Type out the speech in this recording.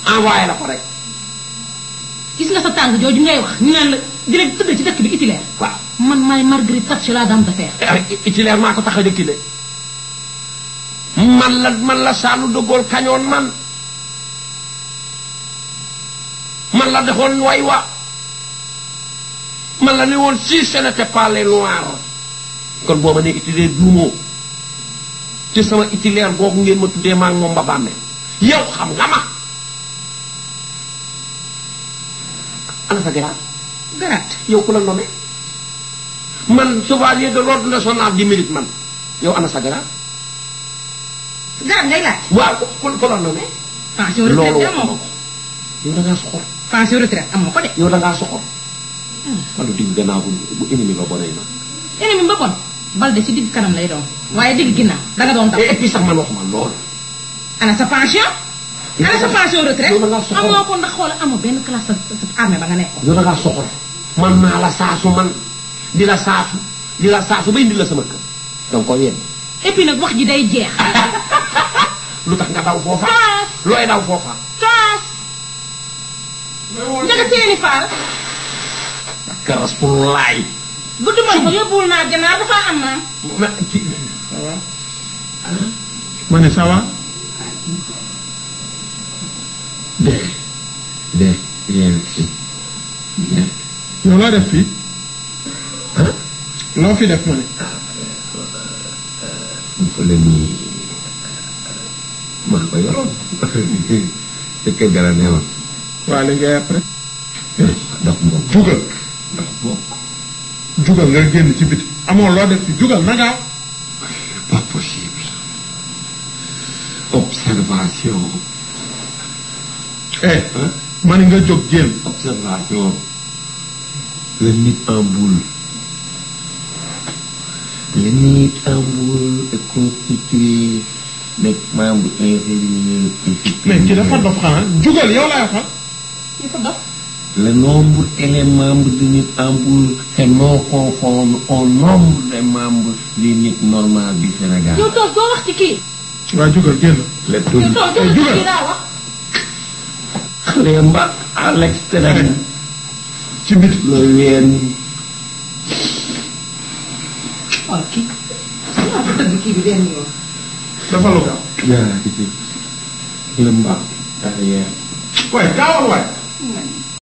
envoyé la ko rek gis nga sa tàng jooju ngay wax ñu naan la di leen tëdd ci dëkk bi itilaire waaw man maay Marguerite Thatcher la dame de fer itilaire maa ko tax a dëkki de man la man la Charles de Gaulle kañoon man man la defoon way wa man la ne woon si ce n'était pas les noirs kon boo ma ne itilaire duumoo te sama itilaire googu ngeen ma tuddee maa ngi moom ba bàmmee yow xam nga ma ana sa garaat garaat yow ku la nommé man chevalier de l'ordre national du mérite man yow ana sa garaat garaat ngay laaj waaw ku ku la nommé pension loolu retraite wax amoo ko yow da ngaa soxor pension retraite amoo ko de yow da ngaa soxor wala digg gannaaw bu bu ennemi ba bonee na ennemi ba bon bal de ci digg kanam lay doon waaye digg ginnaaw danga doon daw et puis sax man waxuma loolu ana sa pension ana sa pension retraite yow da ngaa soxor amoo ko ndax xoola amoo benn classe sa sa armée ba nga nekkoon yow da ngaa soxor man maa la saasu man di la saasu di la saasu ba indi la sama kër donc ko yéen et puis nag wax ji day jeex lu tax nga daw foofa taas looy daw foofa taas njaga seeni faal ka rasulullaay gudd man ko yóbbuwul naa gannaaw dafa am maam ma ci ma ne ça va de de yéen si bien yow loo def fii ah loo fi def ma ne fa la nii maa ko yoroon te kër ga la newoon waa li ngay après dox moom jugal dox moom jugal nga génn ci biti amoo loo def fii jugal na gaaw pas possible observation eh hein ma ne nga jóg génn observation le nid en boule le nid en boule est constitué des membres inférieurs et supérieurs mais ki dafa dof xanaa jugal yow laay waxal yi fa dof Le nombre et les membres de nid en boule est non conforme au nombre des membres des nid normal du Sénégal. yow toos doo wax ci kii waa jugal génn Le yow tout toos doo wax ci kii daa wax les mbats à l'extrême. ci biti Le ween. xool kii maa ko tëgg kii bi benn yoon dafa lu gaaw yaa ngi ci. Le mbat derrière. waaye gaawal waay man